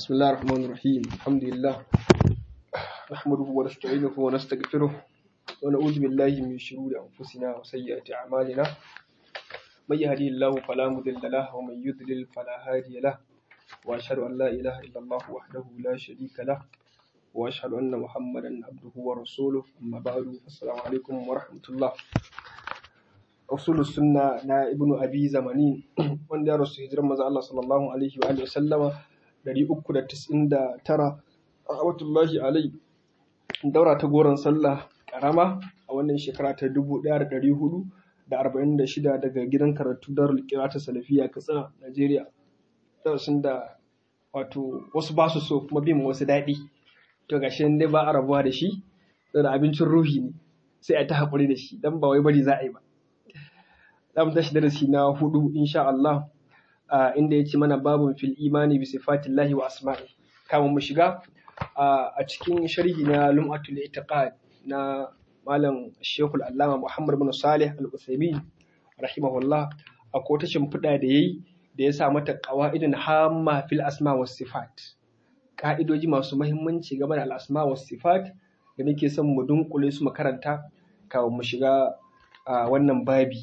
بسم الله الرحمن الرحيم الحمد لله نحمده ونستعينه ونستغفره ونعوذ بالله من شرور أنفسنا وسيئات أعمالنا من يهدي الله فلا مضل له ومن يضلل فلا هادي له وأشهد أن لا إله إلا الله وحده لا شريك له وأشهد أن محمدا عبده ورسوله أما بعد السلام عليكم ورحمة الله usulul sunna na ibnu abi zamani wanda ya rasu hijiran maza Allah sallallahu alaihi wa alihi sallama 399 rahmatullahi alai daura ta goron sallah karama a wannan shekara ta 1446 daga gidan karatu darul qira'at salafiya katsina Najeriya darasin da wato wasu ba su so kuma bin wasu daɗi to gashi dai ba a rabuwa da shi da abincin ruhi ne sai a ta haƙuri da shi dan ba wai bari za a yi ba za mu tashi darasi na hudu insha Allah inda ya ce mana babun fil imani bi sifatillahi wa asma'i kama mu shiga a cikin sharhi na lum'atul itiqad na malam Sheikhul Allama Muhammad bin Salih Al-Utsaimin rahimahullah akwai wata shimfiɗa da yayi da ya sa mata qawaidun hamma fil asma was sifat ka'idoji masu muhimmanci game da al-asma was sifat da nake son mu dunkule su makaranta kafin mu shiga wannan babi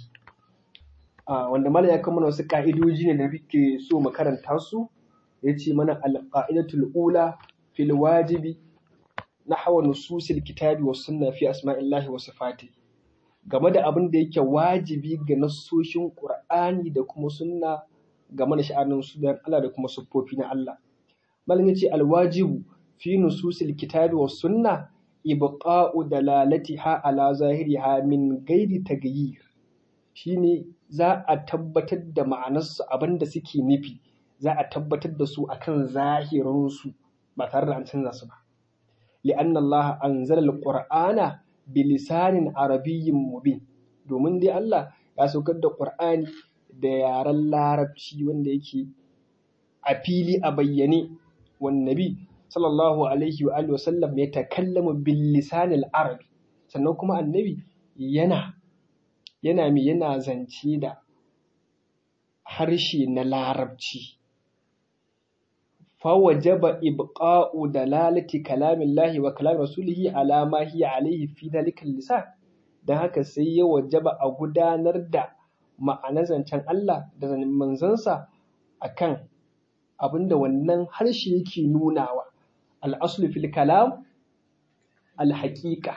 wanda mala ya kama wasu ka'idoji ne da muke so mu karanta su ya ce mana alƙa'idatul ula fil wajibi na hawa nususil kitabi wa sunna fi asma'illahi wa sifati game da abin da yake wajibi ga nassoshin qur'ani da kuma sunna game da sha'anin sunan Allah da kuma siffofi na Allah malam ya ce alwajibu fi nususil kitabi wa sunna ibqa'u dalalatiha ala zahiriha min ghairi taghyir shine za a tabbatar da ma'anarsu abin da suke nufi za a tabbatar da su akan zahirinsu ba tare da an canza su ba li'an Allah anzala al-Qur'ana bi lisanin arabiyyin mubin domin dai Allah ya saukar da Qur'ani da yaren larabci wanda yake a fili a bayyane wan nabi sallallahu alaihi wa alihi wasallam ya takallamu bil lisanil arabi sannan kuma annabi yana yana mai yana zance da harshe na larabci fawajaba ibqa'u dalalati kalamillahi wa kalam rasulihi ala ma hiya alayhi fi dalika lisan dan haka sai ya wajaba a gudanar da ma'anar zancen Allah da manzansa akan abinda wannan harshe yake nunawa al-aslu fil kalam al-haqiqa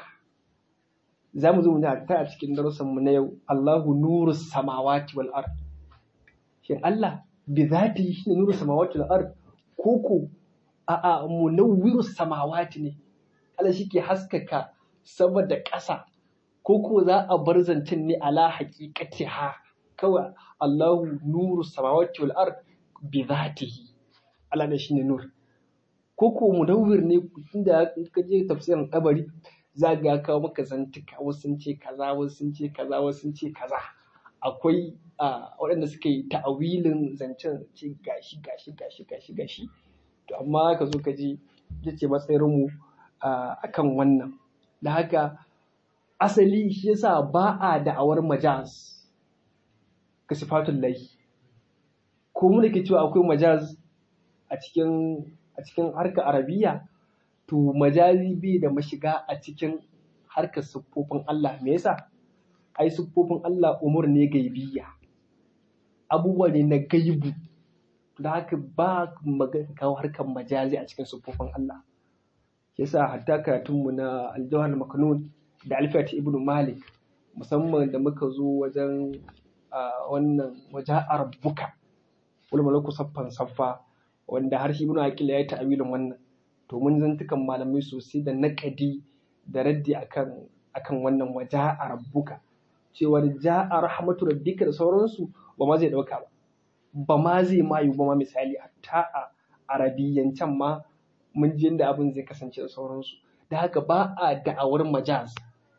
za mu zo mu ta a cikin darussanmu na yau Allahu nuru samawati wal ard shin Allah bi zati shi ne nuru samawati wal ard koko a a munawwiru samawati ne Allah shi ke haskaka sama da ƙasa koko za a bar zancen ne ala haqiqatiha kawai Allahu nuru samawati wal ard bi zatihi Allah ne shine nur koko munawwir ne inda ka je tafsirin kabari za ga kawo maka zantuka wasu sun ce kaza wasu sun ce kaza wasu sun ce kaza akwai waɗanda suka yi ta'awilin zancen ce gashi gashi gashi gashi gashi to amma ka zo ka ji ya ce matsayinmu a kan wannan da haka asali shi yasa ba a da'awar majaz ka sifatun lahi ko mu da ke cewa akwai majaz a cikin a cikin harkar arabiya to majazi bai da mashiga a cikin harkar siffofin Allah me yasa ai siffofin Allah umur ne gaibiya abubuwa ne na gaibu da haka ba magana kawo harkar majazi a cikin siffofin Allah yasa hatta karatunmu na aljawhar maknun da alfiyat ibnu malik musamman da muka zo wajen wannan wajen rabbuka wal malaku saffan saffa wanda har shi ibnu aqil ya yi ta'awilin wannan to mun zantukan malamai sosai da naƙadi da raddi akan akan wannan waja a rabbuka cewar ja a rahmatu rabbika da sauransu ba ma zai ɗauka ba ba ma zai ma yi ba ma misali hatta a arabiyyancan ma mun ji yadda abin zai kasance da sauransu da haka ba a da'awar majaz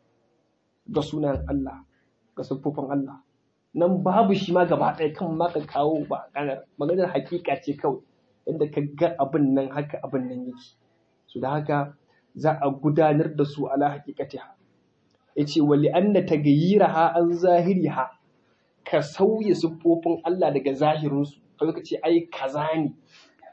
ga sunan Allah ga siffofin Allah nan babu shi ma gaba ɗaya kan ma ka kawo ba maganar hakika ce kawai inda ka ga abin nan haka abin nan yake su da haka za a gudanar da su ala haqiqatiha yace wali anna tagayyiraha an zahiriha ka sauya siffofin Allah daga zahirinsu ka ka ce ai kaza ne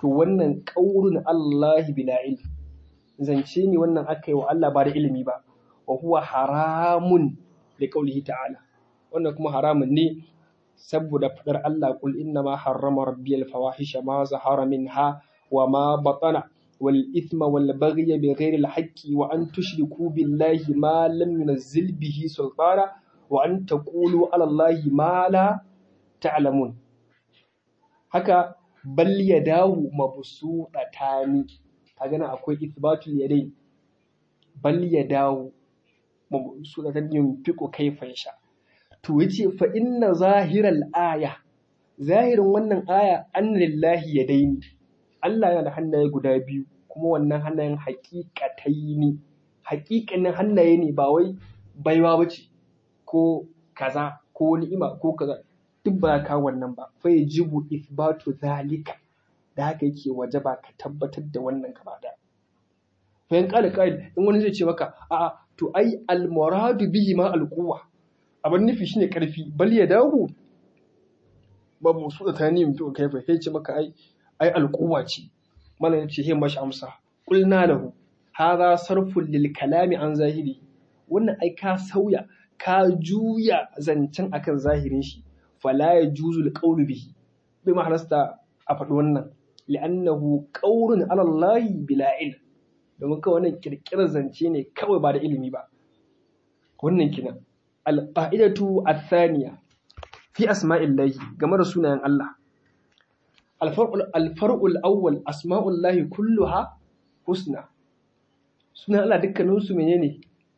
to wannan qaulun Allah bila ilm zance ne wannan aka yi wa Allah ba da ilimi ba wa huwa haramun li qaulihi ta'ala wannan kuma haramun ne saboda fadar Allah kul inna ma harrama rabbiyal fawahisha ma zahara minha wa ma batana wal ithma wal baghy bighairi al haqqi wa an tushriku billahi ma lam yunzil bihi sultana wa an taqulu ala allahi ma la ta'lamun haka bal yadahu mabsudatani kaga nan akwai ithbatul yadayn bal yadahu mabsudatani yunfiqu kayfa yasha to yace fa inna zahiral aya zahirin wannan aya an lillahi yadaini Allah yana da hannaye guda biyu kuma wannan hannayen haƙiƙatai ne haƙiƙanin hannaye ne ba wai baiwa bace ko kaza ko ni'ima ko kaza duk ba ka wannan ba fa yajibu ithbatu zalika da haka yake wajaba ka tabbatar da wannan gaba da fa in qala qa'il in wani zai ce maka a'a to ai al muradu bihi ma al quwwa abin nufi shine karfi bal ya dawo babu su da tani mutu kai fa sai ce maka ai ai alquwa ce mallan ya ce he mashi amsa qulna lahu hadha sarfun lil kalami an zahiri wannan ai ka sauya ka juya zancen akan zahirin shi fala yajuzu al qawlu bihi bai ma halasta a faɗi wannan li'annahu qawlun ala Allah bila ilm domin kawai wannan kirkirar zance ne kawai ba da ilimi ba wannan kinan alƙa'idatu athaniya fi asma'illahi game da sunayen Allah alfar'ul awwal asma'ullahi kulluha husna sunan Allah dukkaninsu menene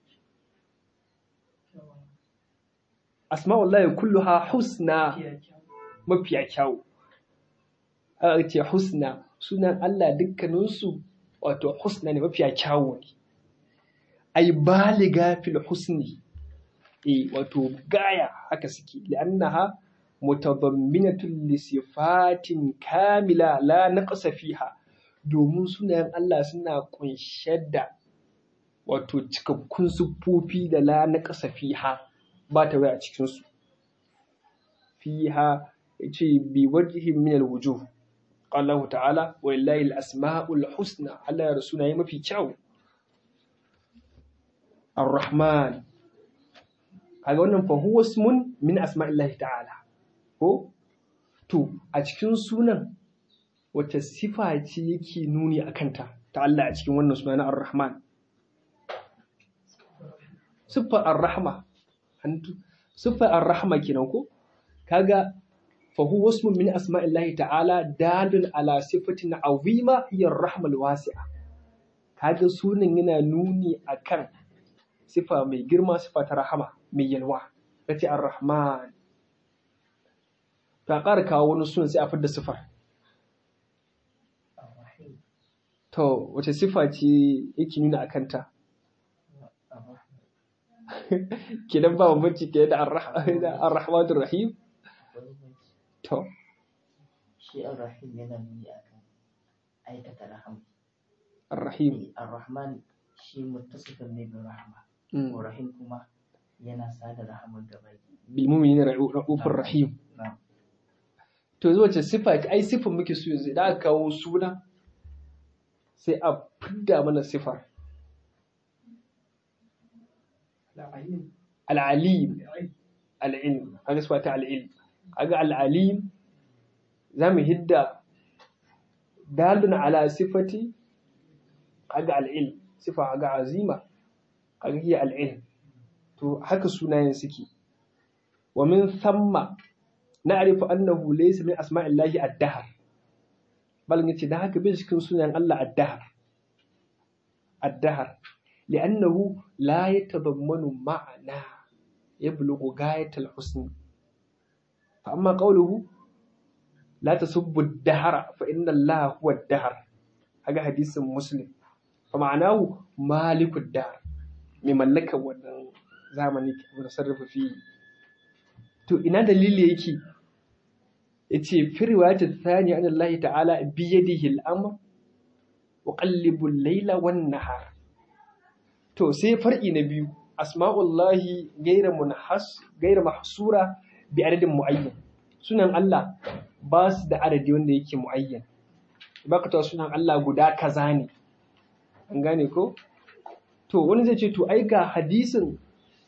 asma'ullahi kulluha husna mafiya kyawu aka ce husna sunan Allah dukkaninsu wato husna ne mafiya kyawu ne ai baliga fil husni eh wato gaya haka suke li'annaha mutadamminatun li sifatin kamila la naqsa fiha domin sunayen Allah suna kunshe da wato cikakkun siffofi da la naqsa fiha ba ta wai a cikin su fiha yace bi wajhin min alwujuh Allah ta'ala walillahi al-asma'ul husna Allah ya sunaye mafi kyau Ar-Rahman kaga wannan fa huwa ismun min asma'illahi ta'ala ko to a cikin sunan wata sifa ce yake nuni a kanta ta Allah a cikin wannan suna na ar-rahman siffar ar-rahma siffar ar-rahma kenan ko kaga fa huwa ismun min asma'illahi ta'ala dalun ala sifatin azima hiya ar-rahma al-wasi'a kaga sunan yana nuni akan sifa mai girma sifa ta rahama mai yalwa ta ce ar-rahman ta ƙara kawo wani sunan sai a fidda sifar to wace sifa ce yake nuna a kanta kidan ba bambanci ke da ar-rahmanur rahim to shi ar-rahim yana nuni akan aikata rahama ar-rahim ar-rahman shi muttasifin ne bin rahama rahim kuma yana sada rahamar da bai bil mu'minina ra'ufur rahim na'am to zuwa ce sifa ai sifan muke so yanzu idan aka kawo suna sai a fidda mana sifar al'alim al'ilm kaga sifa ta al'ilm kaga al'alim za mu hidda dalun ala sifati kaga al'ilm sifa kaga azima kaga hiya al'ilm to haka sunayen suke wa min thamma na'rifu annahu laysa min asma'illahi ad-dahr bal yace da haka bai cikin sunan Allah ad-dahr ad-dahr li'annahu la yatadammanu ma'ana yablughu ghayatal husn fa amma qawluhu la tasubbu ad-dahra fa inna Allah huwa ad-dahr haga hadisin muslim fa ma'anahu maliku ad-dahr mai mallakar wannan zamani da sarrafa fi to ina dalili yake yace fi riwayatul thani an Allah ta'ala bi yadihi al-amr wa qallibu al-layla wan nahar to sai far'i na biyu asma'ullahi ghayra munhas ghayra mahsura bi adadin muayyan sunan Allah ba su da adadi wanda yake muayyan baka ta sunan Allah guda kaza ne an gane ko to wani zai ce to ai ga hadisin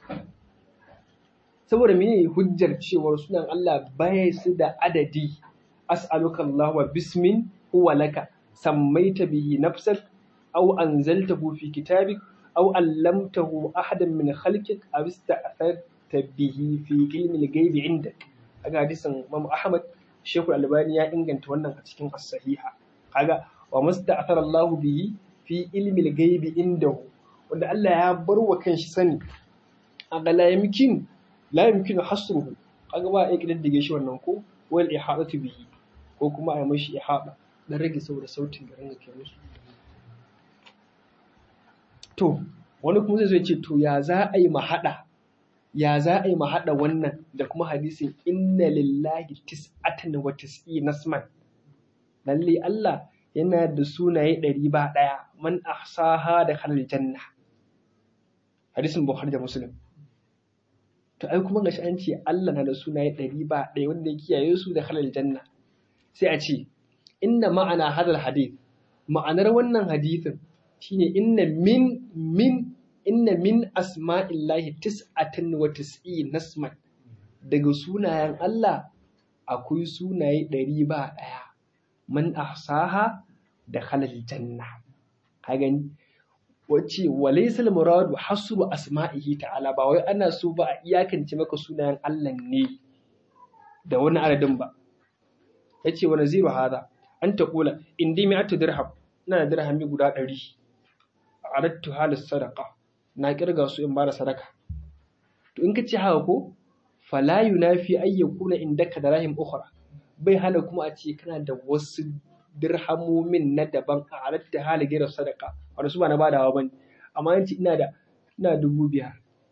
saboda mene hujjar cewar sunan Allah baya su da adadi as'aluka Allah wa bismin huwa laka sammaita bihi nafsak aw anzaltahu fi kitabik aw allamtahu ahadan min khalqik aw ista'tharta bihi fi ilmi al-ghaib indak aga hadisin Imam Ahmad Sheikhul Albani ya inganta wannan a cikin as-sahiha kaga wa musta'thara Allah bihi fi ilmi al-ghaib indahu wanda Allah ya bar wa kanshi sani aga la yamkin la yumkinu hasruhu kaga ba a kididdige shi wannan ko wal ihadatu bihi ko kuma a yi mashi ihada dan rage saboda sautin da ranga ke musu to wani kuma zai zo ce to ya za a yi mahada ya za a yi mahada wannan da kuma hadisin inna lillahi tis'atan wa tis'i nasman lalle Allah yana da sunaye ɗari ba ɗaya man ahsaha da khalal janna hadisin bukhari da muslim to ai kuma gashi an ce Allah na da sunaye ɗari ba ɗaya wanda ya kiyaye su da halal janna sai a ce inna ma'ana hadal hadith ma'anar wannan hadithin shine inna min min inna min asma'illahi tis'atan wa tis'i nasman daga sunayen Allah akwai sunaye ɗari ba ɗaya man ahsaha da halal janna ka gani wacce walaysa al-muradu hasru asma'ihi ta'ala ba wai ana so ba a iyakance maka sunayen Allah ne da wani adadin ba yace wa naziru hada an taqula indi mi'atu dirham ina da dirhami guda 100 aradtu halis sadaqa na kirga su in bada sadaka to in kace haka ko fala yunafi ay yakuna indaka dirahim ukhra bai hana kuma a ce kana da wasu dirhamomin na daban a halatta hali gira sadaka wanda su ba na badawa bane amma yanci ina da ina dubu biyar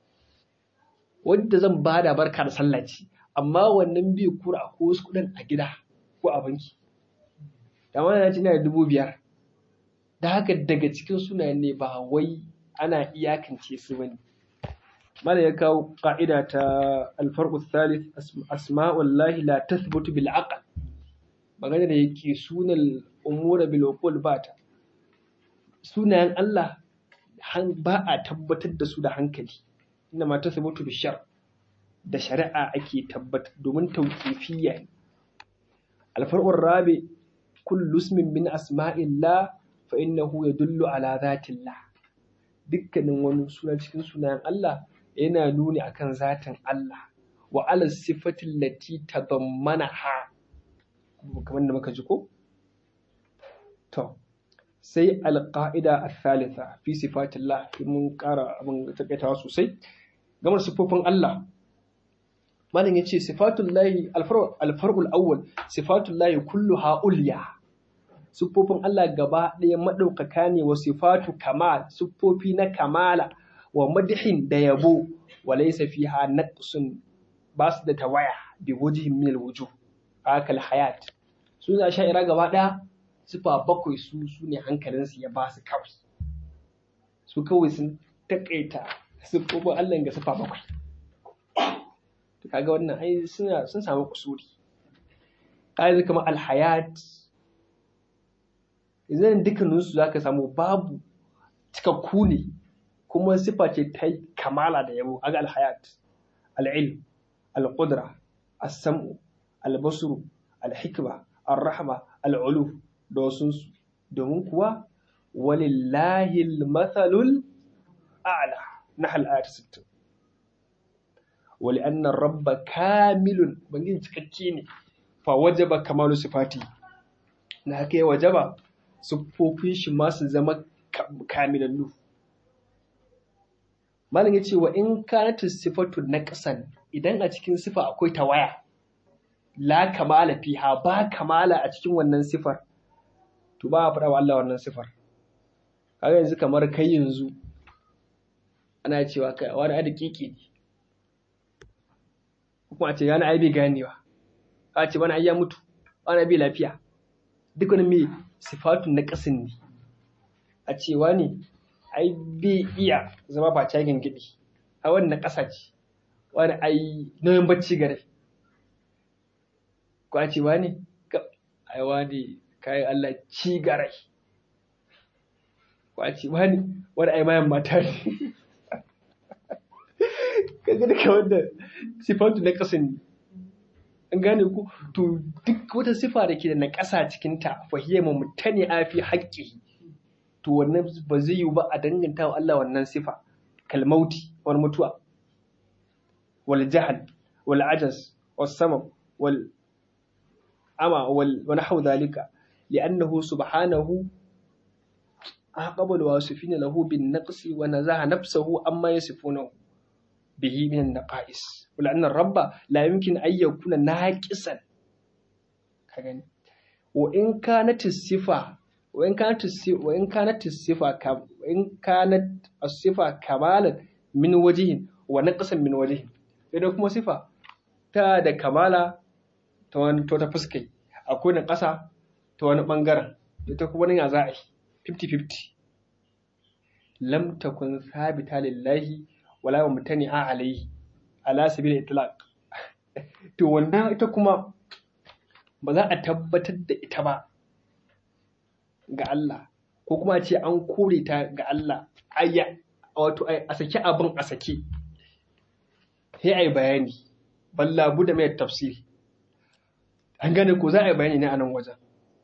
wadda zan bada barka da sallaci amma wannan bai kura ko wasu kuɗin a gida ko a banki amma na ce ina da dubu biyar da haka daga cikin sunayen ne ba wai ana iyakance su bane mala ya kawo ka'ida ta alfarqu thalith asma'ullahi la tathbutu bil aql magana da yake sunan umura bil uqul bata sunayen Allah ba a tabbatar da su da hankali inda ma tathbutu bi shar da shari'a ake tabbatar domin tawqifiyya ne alfarqu rabi kullu ismin min asma'illah fa innahu yadullu ala dhatillah dukkanin wani suna cikin sunayen Allah yana nuni akan zatin Allah wa ala sifatin lati tadammanaha kamar da muka ji ko to sai alqaida athalitha fi sifatillah mun ƙara abin takaitawa sosai gamar sifofin Allah malam yace sifatullahi alfarqul awwal sifatullahi kulluha ulya siffofin Allah gaba ɗaya maɗaukaka ne wa sifatu kamal siffofi na kamala wa madihin da yabo wa laysa fiha naqsun ba su da tawaya bi wajhin min alwujuh akal hayat su za sha'ira gaba ɗaya sifa bakwai su su ne hankalinsu ya ba su kawai su kawai sun takaita siffofin Allah ga sifa bakwai kaga wannan ai suna sun samu kusuri kai kamar alhayat idan dukkaninsu za ka samu babu cikakku ne kuma sifa ce ta kamala da yabo aga alhayat al'ilm al-qudra as-sam'u al-basru al-hikma ar-rahma al-uluf da wasunsu domin kuwa walillahi al-mathalul a'la nahl ayat 60 wali anna rabba kamilun bangin cikakke ne fa wajaba kamalu sifati na haka ya wajaba siffofin shi ma su zama kamilallu. Malam ya ce wa in kanatu sifatu na ƙasan idan a cikin sifa akwai tawaya, la kamala fiha ba kamala a cikin wannan sifar, to ba a faɗa wa Allah wannan sifar. Kaga yanzu kamar kai yanzu ana cewa kai wani ada keke ne. Kuma a ce yana ai bai ganewa. A ce wani ai ya mutu, wani bai lafiya. Duk wani mai sifatun na ƙasin ne a cewa ne ai bai iya zama ba cagin gidi a wani na ƙasa ce wani ai nauyin bacci gare ko a cewa ne ai wani kayan Allah ci garai kwaci wani wani ai mayan mata ne kaga duka wanda sifatu na ƙasa ne an gane ku to duk wata sifa da ke da na ƙasa cikinta fahiyar mutane a fi haƙƙi to wannan ba zai yiwu ba a danganta wa Allah wannan sifa kalmauti wani mutuwa wal jahal wal ajaz was samam wal ama wal wa nahwu dhalika li'annahu subhanahu أعقب الواصفين له بالنقص ونزه نفسه أما يصفونه به من النقائص ولأن الرب لا يمكن أن يكون ناقصا وإن كانت الصفة وإن كانت الصفة وإن كانت الصفة كم وإن كانت الصفة كمالا من وجه ونقصا من وجه إذا كما صفة ta da kamala ta wani ta fuskai akwai na ƙasa ta wani ɓangaren ita kuma nan ya za a yi 50-50 lam takun sabita lillahi wala wa mutani a alaihi ala sabil itlaq to wannan ita kuma ba za a tabbatar da ita ba ga Allah ko kuma a ce an kore ta ga Allah ayya wato a saki abin a saki sai ai bayani balla da mai tafsiri an gane ko za a yi bayani ne a nan wajen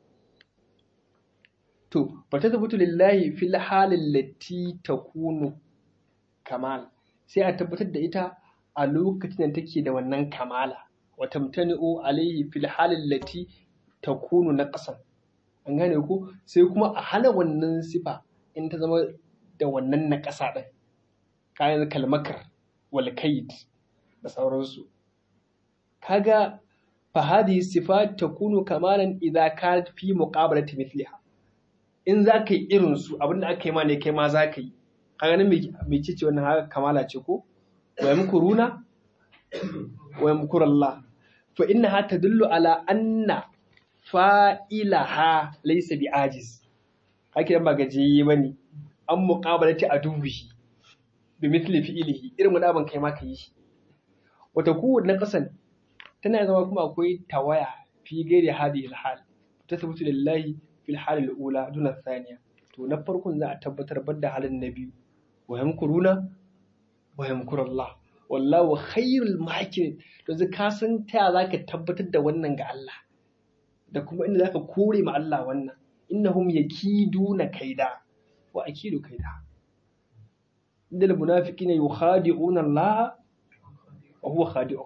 To, fata tabbatu lillahi fil halin lati ta kunu kamal, sai a tabbatar da ita a lokacin da take da wannan kamala, wata mutani'o alaihi fil halin lati ta kunu na ƙasan. An gane ko sai kuma a hana wannan sifa in ta zama da wannan na ƙasa ɗin, kayan kalmakar walkaid da sauransu. Kaga fahadi sifa ta kunu kamalan idan ka fi muƙabalati mithliha. in za ka yi irinsu abinda aka yi ma ne kai ma za ka yi ka ganin mai cice wannan haka kamala ce ko wa yamkuruna wa yamkurallah fa inna ha tadullu ala anna fa'ilaha laysa bi ajiz haka ba gajiye bane an muqabalati adubihi bi mithli fi'lihi irin wani abin kai ma ka yi shi wata kowanne na kasan tana zama kuma akwai tawaya fi gairi hadi alhal tasbutu lillahi fil halil ula duna thaniya to na farkon za a tabbatar bar da halin na biyu wa yamkuruna wa yamkurallah wallahu khairul makirin to zai ka san ta zaka tabbatar da wannan ga Allah da kuma inda zaka kore ma Allah wannan innahum yakiduna kaida wa akidu kaida innal munafiqina yukhadi'una Allah wa huwa khadi'uhum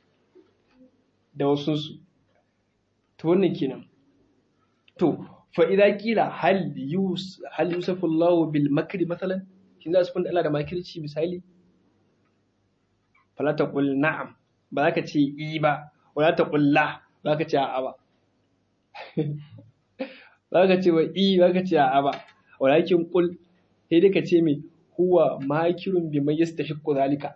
da wasu su to wannan kenan to fa'ida kila hal yusufu Allah bil makri matsalan shi za su funda Allah da makirci misali falata ƙul na'am ba za ka ce i ba wala ta ƙulla ba ka ce a'a ba ba ka ce wa i ba ka ce a'a ba walakin ƙul sai dai ka ce mai huwa makirun bi mai yasta shi zalika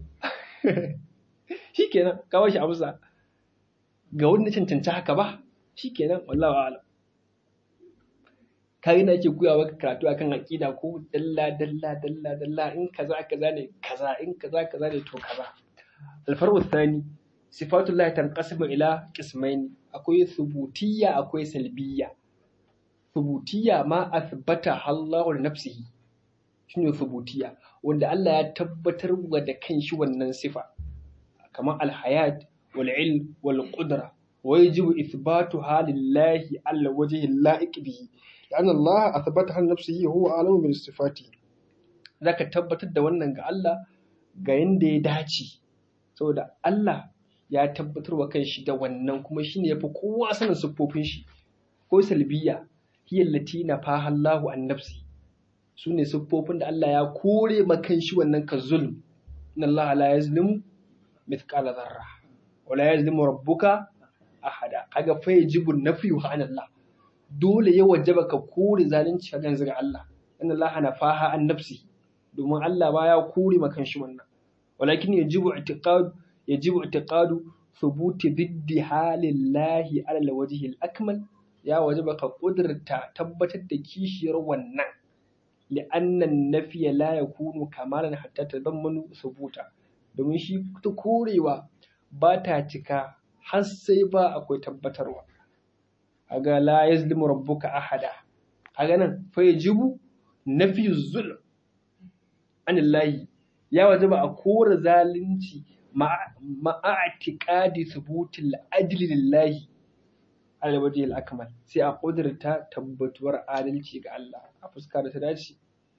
shi kenan kawo shi amsa ga wanda cancanci haka ba shi kenan wallawa alam kayan da ake koya maka karatu akan aqida ko dalla dalla dalla dalla in kaza kaza ne kaza in kaza kaza ne to kaza alfaru thani sifatullah tanqasimu ila qismaini akwai thubutiyya akwai salbiyya thubutiyya ma athbata Allah li nafsihi shine thubutiyya wanda Allah ya tabbatar wa da kanshi wannan sifa kamar alhayat wal ilm wal qudra wa yajibu ithbatuha lillahi ala wajhi la'iq bihi لأن الله أثبتها لنفسه هو أعلم بالصفات zaka tabbatar da wannan ga Allah ga yanda ya dace saboda Allah ya tabbatar wa kanshi da wannan kuma shine yafi kowa sanin siffofin shi ko salbiya hiya allati nafaha Allahu an nafsi sune siffofin da Allah ya kore ma kanshi wannan ka zulm inna Allah la yazlimu mithqala dharra wa la yazlimu rabbuka ahada kaga fa yajibu nafyu an Allah dole ya wajaba ka kore zalunci a yanzu ga Allah inna Allah nafaha an nafsi domin Allah ba ya kore ma kanshi wannan walakin yajibu i'tiqad yajibu i'tiqadu thubuti biddi halillahi ala alwajhi al-akmal ya wajaba ka kudurta tabbatar da kishiyar wannan li'anna an-nafiya la yakunu kamalan hatta tadammanu thubuta domin shi ta korewa ba ta cika har sai ba akwai tabbatarwa kaga la yazlimu rabbuka ahada kaga nan fa yajibu nafi zulm anillahi ya wajaba a kora zalunci ma'atiqadi thubutil adli lillahi ala wajhi al-akmal sai a kudurta tabbatuwar adalci ga Allah a fuska da ta dace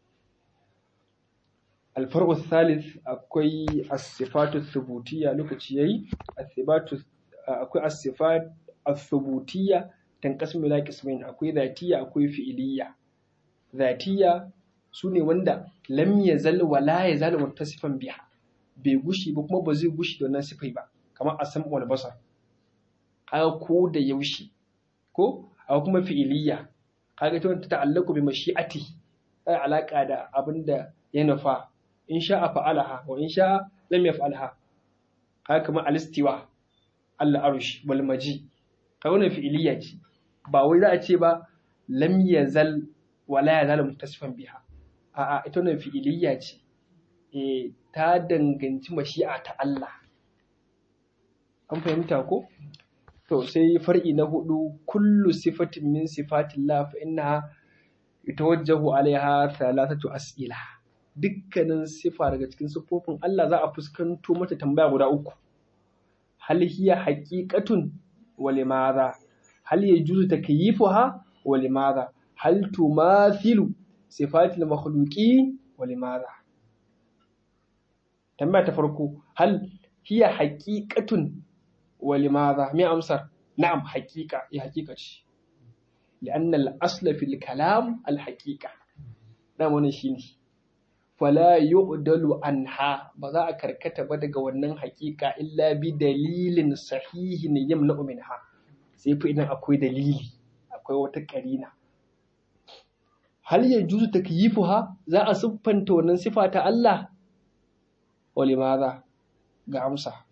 الفرق الثالث akwai الصفات الثبوتية lokaci yayi الصفات akwai الصفات الثبوتية tanqasmu ila qismain akwai zatiyya akwai fi'iliyya zatiyya sune wanda lam yazal wa la yazal muttasifan biha bai gushi ba kuma ba zai gushi da wannan sifai ba kamar asam wal basar kaga ko da yaushe ko a kuma fi'iliyya kaga ta wanda ta'allaku bi mashi'ati ai alaka da abinda ya nufa in sha'a fa'alaha wa in sha'a lam yaf'alha kaga kamar alistiwa Allah arush wal maji kaga wannan fi'iliyya ce ba wai za a ce ba lam yazal wa la yazal muttasifan biha a'a ita wannan fi'iliyya ce eh ta danganci mashi'a ta Allah an fahimta ko to sai far'i na hudu kullu sifatin min sifatillah fa innaha yatawajjahu alaiha thalathatu as'ila dukkanin sifa daga cikin siffofin Allah za a fuskanto mata tambaya guda uku hal hiya haqiqatun wa limadha hal yajuzu takyifuha wa limadha hal tumathilu sifatil makhluqi wa limadha tambaya ta farko hal hiya haqiqatun wa limadha me amsar na'am haqiqa ya haqiqa ce لأن الأصل في الكلام الحقيقة نعم wannan shine fala yu'dalu anha ba za a karkata ba daga wannan hakika illa bi dalilin sahihin yamna minha sai fa idan akwai dalili akwai wata karina hal ya juzu takyifuha za a siffanta wannan sifa ta Allah wa limadha ga amsa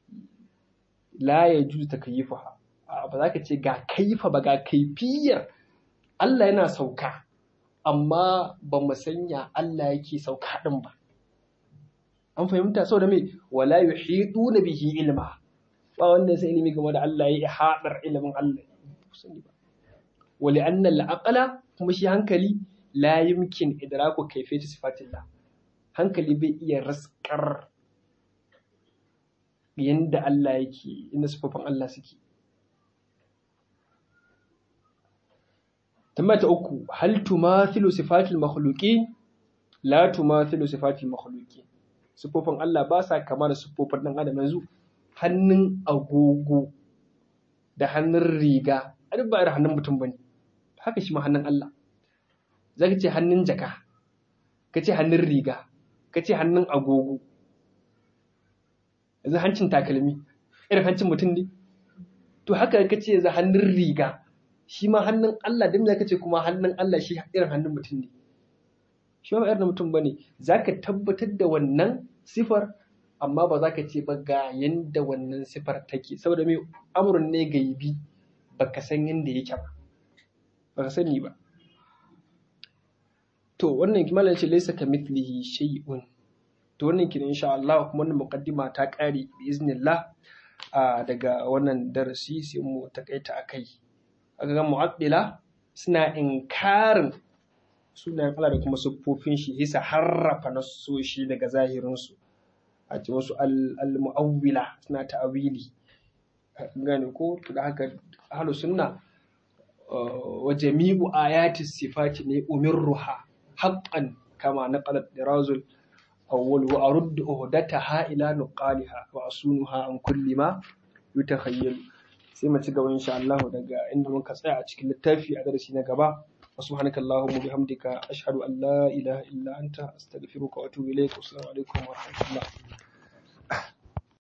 la ya juzu takyifuha ba za ka ce ga kaifa ba ga kaifiyar Allah yana sauka amma ba mu sanya Allah yake sauka din ba an fahimta sau da mai wala yuhidu na bihi ilma ba wanda sai ilimi game da Allah ya yi haɗar ilimin Allah wali annal aqala kuma shi hankali la yumkin idraku kayfiyati sifatillah hankali bai iya raskar yanda Allah yake inda sifofin Allah suke tambaya ta uku hal tumathilu sifatil makhluqi la tumathilu sifatil makhluqi sifofin Allah ba sa kama da sifofin dan adam yanzu hannun agogo da hannun riga a duk ba irin hannun mutum bane haka shi ma hannun Allah zaka ce hannun jaka ka ce hannun riga ka ce hannun agogo yanzu hancin takalmi irin hancin mutum ne to haka ka ce yanzu hannun riga shi ma hannun Allah dan zaka ce kuma hannun Allah shi irin hannun mutum ne shi ma irin mutum bane zaka tabbatar da wannan sifar amma ba za ka ce ba ga yanda wannan sifar take saboda mai amurin ne gaibi baka san yanda yake ba baka sani ba to wannan kimanin ce laysa ka mithlihi shay'un to wannan kin insha Allah kuma wannan muqaddima ta kare bi iznillah daga wannan darasi sai mu takaita akai aka ga mu'addila suna inkarin sunayen Allah da kuma siffofin shi yasa harrafa nasoshi daga zahirinsu a ce wasu al-mu'awwila suna ta'awili gane ko da haka ahlus sunna wa jami'u ayati sifati ne umirruha haqqan kama naqalat dirazul awwal wa aruddu uhdataha ila nuqaliha wa asunuha an kulli ma yutakhayyalu sai mu ci gaba insha Allah daga inda muka tsaya a cikin littafi a darasi na gaba وسبحانك اللهم وبحمدك أشهد أن لا إله إلا أنت أستغفرك وأتوب إليك والسلام عليكم ورحمة الله